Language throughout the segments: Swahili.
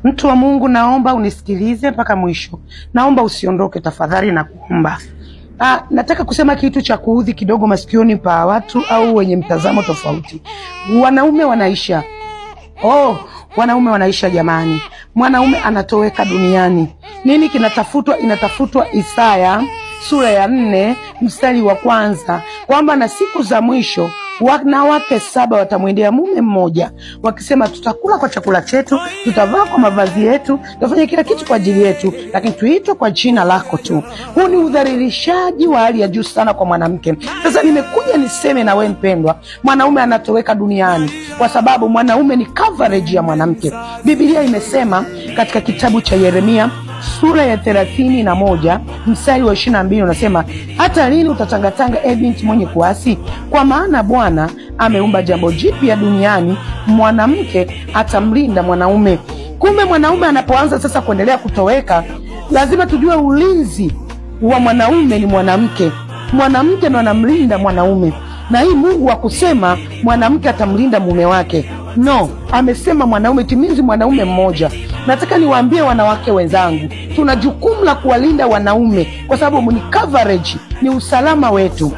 Mtu wa Mungu, naomba unisikilize mpaka mwisho. Naomba usiondoke tafadhali, na kuomba. Ah, nataka kusema kitu cha kuudhi kidogo masikioni pa watu au wenye mtazamo tofauti. Wanaume wanaisha. Oh, wanaume wanaisha jamani. Mwanaume anatoweka duniani. Nini kinatafutwa? Inatafutwa Isaya sura ya nne mstari wa kwanza kwamba na siku za mwisho wanawake saba watamwendea mume mmoja wakisema, tutakula kwa chakula chetu, tutavaa kwa mavazi yetu, tutafanya kila kitu kwa ajili yetu, lakini tuitwe kwa jina lako tu. Huu ni udhalilishaji wa hali ya juu sana kwa mwanamke. Sasa nimekuja niseme na wewe mpendwa, mwanaume anatoweka duniani kwa sababu mwanaume ni coverage ya mwanamke. Biblia imesema katika kitabu cha Yeremia sura ya thelathini na moja mstari wa ishirini na mbili unasema hata lini utatangatanga, e binti mwenye kuasi? Kwa maana Bwana ameumba jambo jipya duniani, mwanamke atamlinda mwanaume. Kumbe mwanaume anapoanza sasa kuendelea kutoweka, lazima tujue ulinzi wa mwanaume ni mwanamke. Mwanamke ndo anamlinda mwanaume, na hii Mungu wa kusema mwanamke atamlinda mume wake No, amesema mwanaume, timizi mwanaume mmoja. Nataka niwaambie wanawake wenzangu, tuna jukumu la kuwalinda wanaume kwa sababu ni coverage, ni usalama wetu.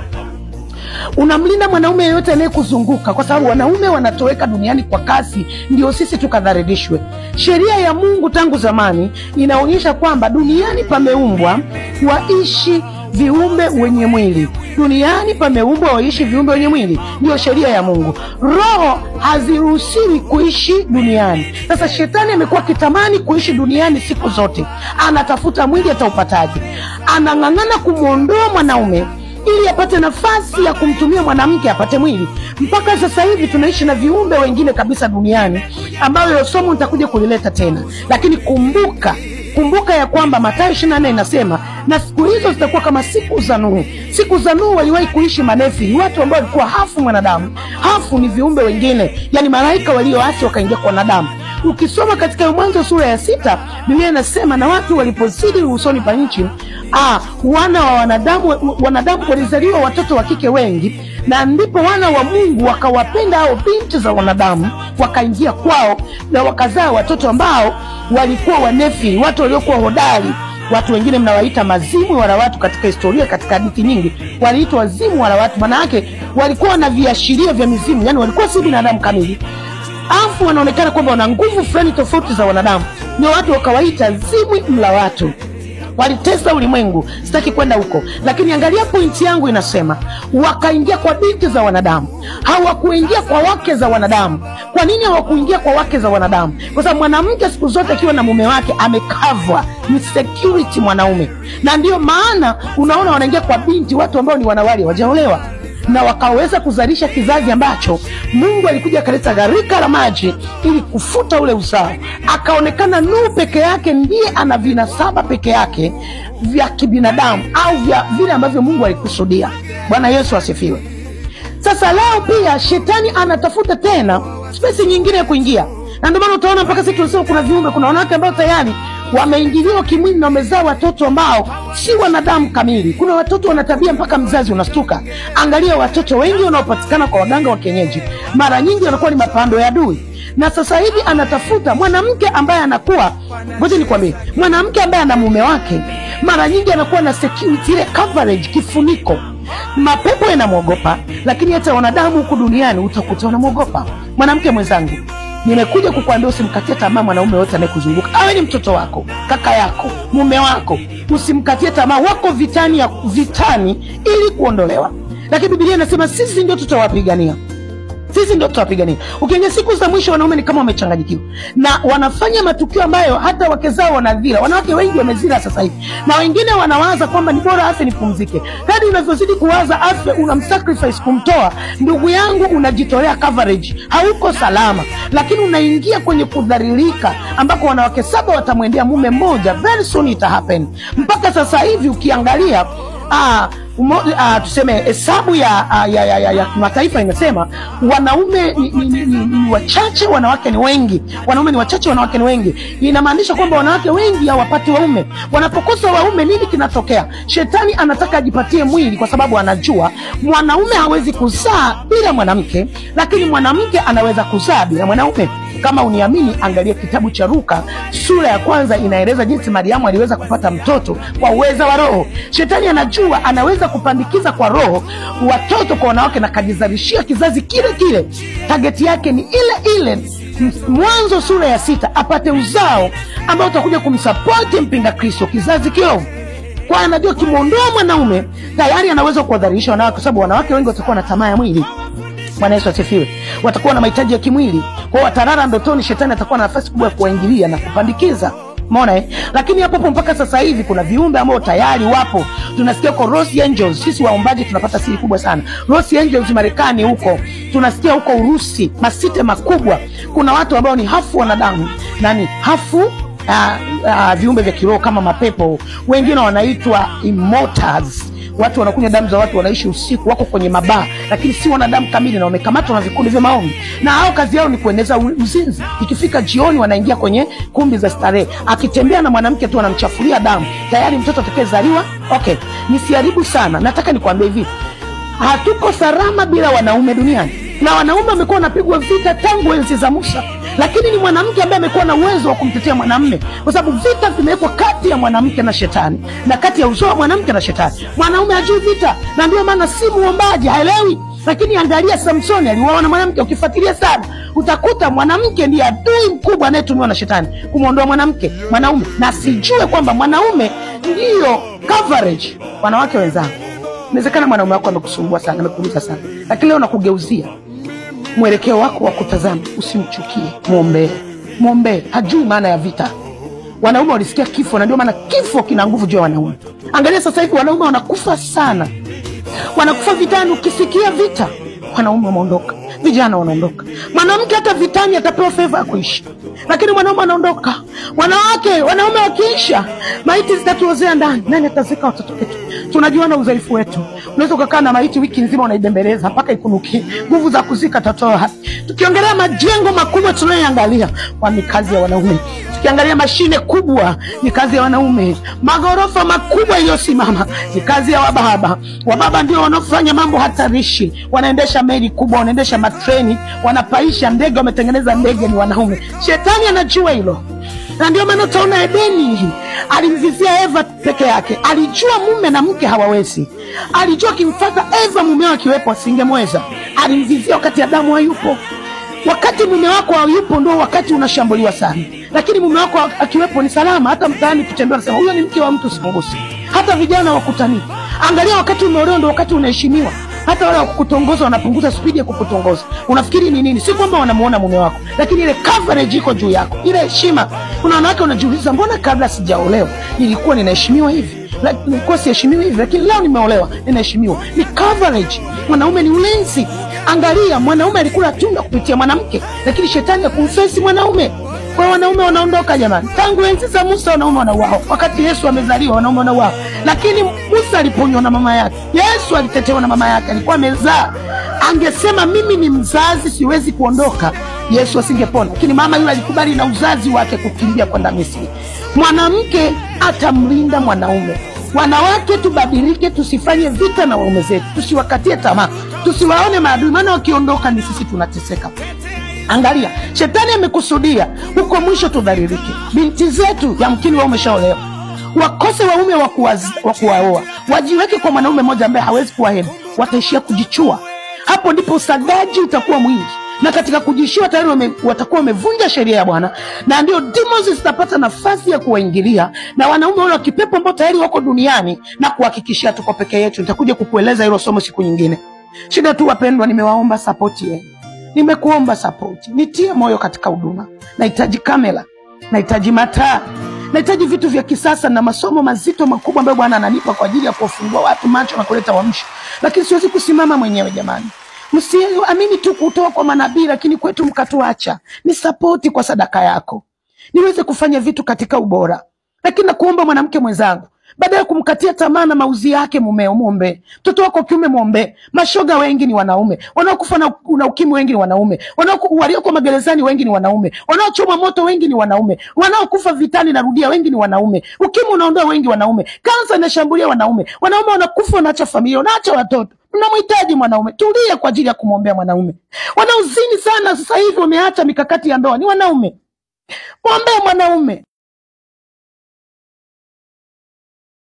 Unamlinda mwanaume yeyote anayekuzunguka, kwa sababu wanaume wanatoweka duniani kwa kasi, ndio sisi tukadhalilishwe. Sheria ya Mungu tangu zamani inaonyesha kwamba duniani pameumbwa waishi viumbe wenye mwili duniani pameumbwa waishi viumbe wenye mwili, ndiyo sheria ya Mungu. Roho haziruhusiwi kuishi duniani. Sasa shetani amekuwa akitamani kuishi duniani siku zote, anatafuta mwili, ataupataje? Anang'ang'ana kumwondoa mwanaume ili apate nafasi ya kumtumia mwanamke apate mwili. Mpaka sasa hivi tunaishi na viumbe wengine kabisa duniani, ambayo somo nitakuja kulileta tena, lakini kumbuka kumbuka ya kwamba Mathayo 24 inasema na siku hizo zitakuwa kama siku za Nuhu. Siku za Nuhu waliwahi kuishi manefi, watu ambao walikuwa hafu mwanadamu. Hafu ni viumbe wengine, yani malaika walioasi wakaingia kwa wanadamu. Ukisoma katika Mwanzo sura ya sita, Biblia inasema na watu walipozidi usoni pa nchi, ah, wana wa wanadamu, wanadamu walizaliwa watoto wa kike wengi, na ndipo wana wa Mungu wakawapenda hao binti za wanadamu, wakaingia kwao na wakazaa watoto ambao walikuwa wanefi, watu waliokuwa hodari. Watu wengine mnawaita mazimu wala watu, katika historia, katika hadithi nyingi waliitwa wazimu wala watu. Maana yake walikuwa na viashiria vya mizimu, yani walikuwa si binadamu kamili, afu wanaonekana kwamba wana nguvu fulani tofauti za wanadamu. Ndio watu wakawaita zimwi mla watu walitesa ulimwengu. Sitaki kwenda huko, lakini angalia pointi yangu inasema, wakaingia kwa binti za wanadamu, hawakuingia kwa wake za wanadamu. Kwa nini hawakuingia kwa wake za wanadamu? Kwa sababu mwanamke siku zote akiwa na mume wake amekavwa, ni security mwanaume, na ndiyo maana unaona wanaingia kwa binti, watu ambao ni wanawali wajaolewa na wakaweza kuzalisha kizazi ambacho Mungu alikuja akaleta gharika la maji ili kufuta ule uzao. Akaonekana Nuhu peke yake ndiye ana vinasaba peke yake vya kibinadamu au vya vile ambavyo Mungu alikusudia. Bwana Yesu asifiwe. Sasa leo pia shetani anatafuta tena spesi nyingine ya kuingia, na ndio maana utaona mpaka sisi tunasema kuna viumbe, kuna wanawake ambao tayari wameingiliwa kimwili na wamezaa watoto ambao si wanadamu kamili. Kuna watoto wana tabia mpaka mzazi unastuka. Angalia watoto wengi wanaopatikana kwa waganga wa kienyeji, mara nyingi wanakuwa ni mapando ya adui. Na sasa hivi anatafuta mwanamke ambaye anakuwa, ngoja nikwambie, mwanamke ambaye ana mume wake, mara nyingi anakuwa na security, ile coverage, kifuniko. Mapepo yanamwogopa, lakini hata wanadamu huku duniani utakuta wanamwogopa. Mwanamke mwenzangu, nimekuja kukuambia usimkatie tamaa mwanaume yote anayekuzunguka, awe ni mtoto wako, kaka yako, mume wako, usimkatie tamaa. Wako vitani ya vitani ili kuondolewa, lakini Biblia inasema sisi ndio tutawapigania sisi ndio tutawapigania. Ukiangalia siku za mwisho, wanaume ni kama wamechanganyikiwa na wanafanya matukio ambayo hata wake zao wanadhira. Wanawake wengi wamezira sasa hivi, na wengine wanawaza kwamba ni bora afe nipumzike. Hadi unavyozidi kuwaza afe, unamsacrifice kumtoa, ndugu yangu, unajitolea coverage, hauko salama, lakini unaingia kwenye kudhalilika, ambako wanawake saba watamwendea mume mmoja. Very soon it happen. Mpaka sasa hivi ukiangalia ah, umo, ah, tuseme hesabu ya, ah, ya, ya, ya, ya kimataifa inasema wanaume ni, ni, ni, ni, ni wachache, wanawake ni wengi. Wanaume ni wachache, wanawake ni wengi. Inamaanisha kwamba wanawake wengi hawapati waume. Wanapokosa waume, nini kinatokea? Shetani anataka ajipatie mwili, kwa sababu anajua mwanaume hawezi kuzaa bila mwanamke, lakini mwanamke anaweza kuzaa bila mwanaume. Kama uniamini, angalia kitabu cha Luka sura ya kwanza, inaeleza jinsi Mariamu aliweza kupata mtoto kwa uweza wa Roho. Shetani anajua anaweza kupandikiza kwa Roho watoto kwa wanawake na kajizalishia kizazi kile kile. Tageti yake ni ile ile Mwanzo sura ya sita, apate uzao ambao utakuja kumsapoti mpinga Kristo, kizazi kiovu kwa anajua kimwondoa mwanaume tayari anaweza kuwadharisha wanawake, kwa sababu wanawake wengi watakuwa na tamaa ya mwili. Bwana Yesu asifiwe. Watakuwa na mahitaji ya kimwili, kwao watarara ndotoni. Shetani atakuwa na nafasi kubwa ya kuwaingilia na kupandikiza Umeona eh? Lakini hapo hapo mpaka sasa hivi kuna viumbe ambao tayari wapo. Tunasikia huko Rose Angels, sisi waombaji tunapata siri kubwa sana. Rose Angels Marekani huko, tunasikia huko Urusi, masite makubwa. Kuna watu ambao ni hafu wanadamu, nani hafu uh, uh, viumbe vya kiroho kama mapepo, wengine wanaitwa immortals. Watu wanakunywa damu za watu, wanaishi usiku, wako kwenye mabaa, lakini si wanadamu kamili na wamekamatwa na vikundi vya maombi, na hao kazi yao ni kueneza u- uzinzi. Ikifika jioni, wanaingia kwenye kumbi za starehe, akitembea na mwanamke tu anamchafulia damu, tayari mtoto atakayezaliwa. Okay, nisiharibu sana, nataka nikwambie hivi, hatuko salama bila wanaume duniani, na wanaume wamekuwa wanapigwa vita tangu enzi za Musa, lakini ni mwanamke ambaye amekuwa na uwezo wa kumtetea mwanamume, kwa sababu vita vimewekwa kati ya mwanamke na shetani na kati ya uzao wa mwanamke na shetani. Mwanaume hajui vita, na ndio maana si muombaji, haelewi. Lakini angalia Samsoni, aliuawa na mwanamke. Ukifuatilia sana, utakuta mwanamke ndiye adui mkubwa anayetumiwa na shetani kumwondoa mwanamke mwanaume, na sijue kwamba mwanaume ndiyo coverage. Wanawake wenzangu, inawezekana mwanaume wako amekusumbua sana, amekuuliza sana, lakini leo nakugeuzia mwelekeo wako wa kutazama, usimchukie, mwombee, mwombee. Hajui maana ya vita. Wanaume walisikia kifo, na ndio maana kifo kina nguvu juu ya wanaume. Angalia sasa hivi wanaume wanakufa sana, wanakufa vitani. Ukisikia vita, wanaume wameondoka, vijana wanaondoka. Mwanamke hata vitani atapewa feva ya kuishi, lakini mwanaume anaondoka. Wanawake, wanaume wakiisha, maiti zitatuozea ndani. Nani atazika watoto wetu? Tunajuana udhaifu wetu. Unaweza ukakaa na maiti wiki nzima unaibembeleza mpaka ikunukie, nguvu za kuzika tatoa. Tukiongelea majengo makubwa tunayoangalia, kwa ni kazi ya wanaume. Tukiangalia mashine kubwa, ni kazi ya wanaume. Magorofa makubwa iliyosimama, ni kazi ya wababa. Wababa ndio wanaofanya mambo hatarishi, wanaendesha meli kubwa, wanaendesha matreni, wanapaisha ndege, wametengeneza ndege, ni wanaume. Shetani anajua hilo na ndio maana utaona Edeni alimvizia Eva peke yake. Alijua mume na mke hawawezi, alijua akimfata Eva mumeo akiwepo asingemweza. Alimvizia wakati Adamu hayupo. Wakati mume wako hayupo ndio wakati unashambuliwa sana, lakini mume wako akiwepo ni salama. Hata mtaani kutembea, nasema huyo ni mke wa mtu, simgusi. Hata vijana wakutani, angalia, wakati umeolewa ndio wakati unaheshimiwa hata wale wakukutongoza wanapunguza spidi ya kukutongoza. Unafikiri ni nini? Si kwamba wanamuona mume wako, lakini ile coverage iko juu yako, ile heshima. Kuna wanawake wanajiuliza, mbona kabla sijaolewa nilikuwa ninaheshimiwa hivi, La- nilikuwa siheshimiwi hivi, lakini leo nimeolewa ninaheshimiwa. Ni coverage. Mwanaume ni ulinzi. Angalia, mwanaume alikula tunda kupitia mwanamke, lakini shetani akumfesi mwanaume kwa hiyo wanaume wanaondoka jamani. Tangu enzi za Musa wanaume wanauawa, wakati Yesu amezaliwa wanaume wanauawa, lakini Musa aliponywa na mama yake, Yesu alitetewa na mama yake, alikuwa amezaa. Angesema mimi ni mzazi, siwezi kuondoka, Yesu asingepona, lakini mama yule alikubali na uzazi wake kukimbia kwenda Misri. Mwanamke atamlinda mwanaume. Wanawake tubadilike, tusifanye vita na waume zetu, tusiwakatie tamaa, tusiwaone maadui, maana wakiondoka ni sisi tunateseka. Angalia, shetani amekusudia huko mwisho tudhalilike. Binti zetu yamkini wao umeshaolewa, wakose waume wa kuwaz- wa kuwaoa, wajiweke kwa mwanaume mmoja ambaye hawezi kuwahemu, wataishia kujichua. Hapo ndipo usagaji utakuwa mwingi, na katika kujishua tayari wame, watakuwa wamevunja sheria ya Bwana, na ndio demons zitapata nafasi ya kuwaingilia, na wanaume wale wa kipepo ambao tayari wako duniani, na kuhakikishia tuko peke yetu. Nitakuja kukueleza hilo somo siku nyingine. Shida tu wapendwa, nimewaomba sapoti yenu nimekuomba sapoti, nitie moyo katika huduma. Nahitaji kamera, nahitaji mataa, nahitaji vitu vya kisasa na masomo mazito makubwa ambayo Bwana ananipa kwa ajili ya kuwafungua watu macho na kuleta uamsho, lakini siwezi kusimama mwenyewe. Jamani, msiamini tu kutoa kwa manabii, lakini kwetu mkatuacha. Ni sapoti kwa sadaka yako, niweze kufanya vitu katika ubora. Lakini nakuomba mwanamke mwenzangu, baada ya kumkatia tamaa na mauzi yake mumeo, mwombee mtoto wako kiume, mwombee. Mashoga wengi ni wanaume, wanaokufa na, na ukimwi wengi ni wanaume, wanaoku- walioko magerezani wengi ni wanaume, wanaochoma moto wengi ni wanaume, wanaokufa vitani, narudia, wengi ni wanaume. Ukimwi unaondoa wengi wanaume, kansa inashambulia wanaume, wanaume wanakufa, wanaacha familia, wanaacha watoto. unamhitaji mwanaume tulia kwa ajili ya kumwombea mwanaume wanaozini sana sasa hivi wameacha mikakati ya ndoa ni wanaume mwombee mwanaume